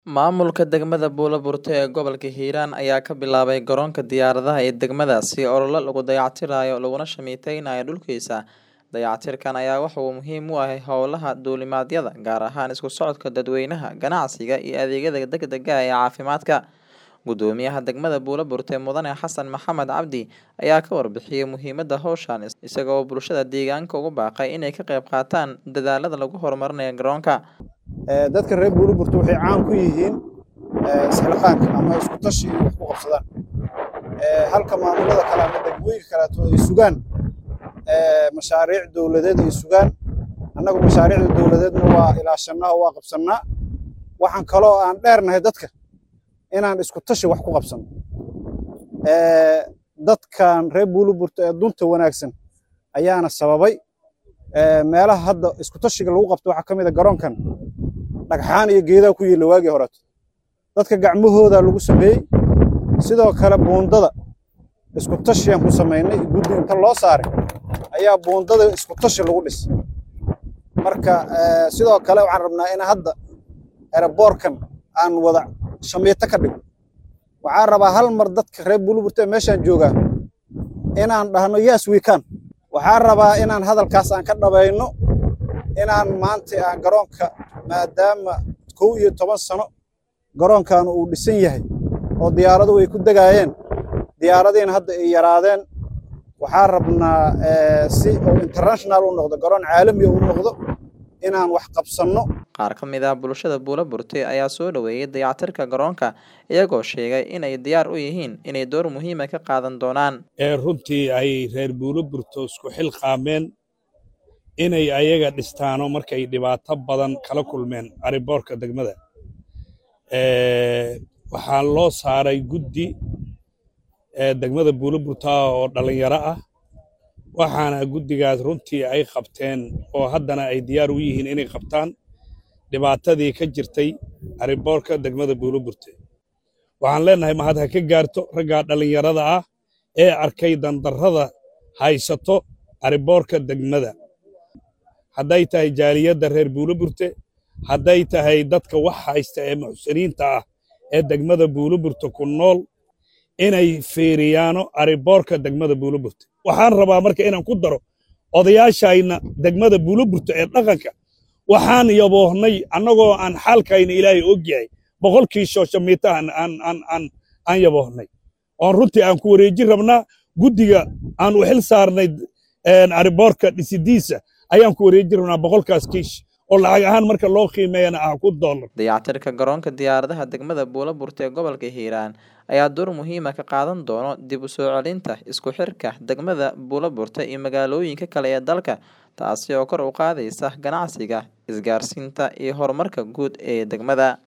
Maamulka degmada Buuloburti ee gobolka Hiiraan ayaa ka bilaabay garoonka diyaaradaha ee degmadaasi olole lagu dayactirayo laguna shameeyaynayo dhulkiisa. Dayactirkan ayaa waxa uu muhiim u yahay howlaha duulimaadyada, gaar ahaan isku socodka dadweynaha, ganacsiga iyo adeegyada degdegga ah ee caafimaadka. Gudoomiyaha degmada Buuloburti Mudane Xasan Maxamed Cabdi ayaa ka warbixiyay muhiimadda hawshan, isaga oo bulshada deegaanka ugu baaqay inay ka qayb qaataan dadaallada lagu horumarinayo garoonka. dadka reer Buuloburti waxay caan ku yihiin isxilqaanka ama isku tashi inay wax ku qabsadaan halka maamulada kale ama degmooyinka kaleeto ay sugaan mashaariic dowladeed ay sugaan annagu mashaariicda dowladeedna waa ilaashanaa oo waa qabsannaa waxaan kaloo aan dheernahay dadka inaan isku tashi wax ku qabsanno dadkan reer Buuloburti ee dunta wanaagsan ayaana sababay meelaha hadda isku tashiga lagu qabto waxaa ka mid a garoonkan dhagxaan iyo geedaa ku yiilla waagii horeeto dadka gacmahooda lagu sameeyey sidoo kale buundada isku tashiyaan ku samaynay guddi inta loo saaray ayaa buundada isku tashi lagu dhis marka sidoo kale waxaan rabnaa in hadda eraboorkan aan wada shamiito ka dhigo waxaan rabaa hal mar dadka reer Buuloburti ee meeshaan joogaa inaan dhahno yes we can waxaan rabaa inaan hadalkaas aan ka dhabayno inaan maanta aan garoonka maadaama kow iyo toban sano garoonkan uu dhisan yahay oo diyaaraduhu ay ku degaayeen diyaaradiina hadda ay yaraadeen waxaan rabnaa si uu international u noqdo garoon caalami u noqdo inaan wax qabsanno Qaar ka mid ah bulshada Buuloburti ayaa soo dhaweeyay dayactirka garoonka iyagoo sheegay inay diyaar u yihiin inay door muhiim ah ka qaadan doonaan. ee runtii ay reer Buuloburti isku xilqaameen inay ayaga dhistaano markay dhibaato badan kala kulmeen ariboorka degmada waxaa loo saaray guddi degmada Buuloburti oo dhalinyaro ah waxaana guddigaas runtii ay qabteen oo haddana ay diyaar u yihiin inay qabtaan dhibaatadii ka jirtay ariboorka degmada Buuloburti waxaan leenahay mahad ha ka gaarto raggaa dhalinyarada ah ee arkay dandarrada haysato ariboorka degmada hadday tahay jaaliyadda reer Buuloburti hadday tahay dadka wax haysta ee muxsiniinta ah ee degmada Buuloburti ku nool inay fiiriyaano ariboorka degmada Buuloburti waxaan rabaa marka inaan ku daro odayaashayna degmada Buuloburti ee dhaqanka waxaan yaboohnay annagoo aan xaalkayna ilaahay og yahay boqolkii shooshamiita aan aan aan aan aan yaboohnay oon runtii aan ku wareejin rabnaa guddiga aan u xil saarnay ariboorka dhisidiisa ayaan ku wareejin rabnaa boqolkaas kiish oo lacag ahaan marka loo qiimeeyana ah ku dollar Dayactirka garoonka diyaaradaha degmada Buuloburti ee gobolka Hiiraan ayaa door muhiim ah ka qaadan doona dib u soo celinta isku xirka degmada Buuloburti iyo magaalooyinka kale ee dalka taasi oo kor u qaadaysa ganacsiga, isgaarsiinta iyo horumarka guud ee degmada.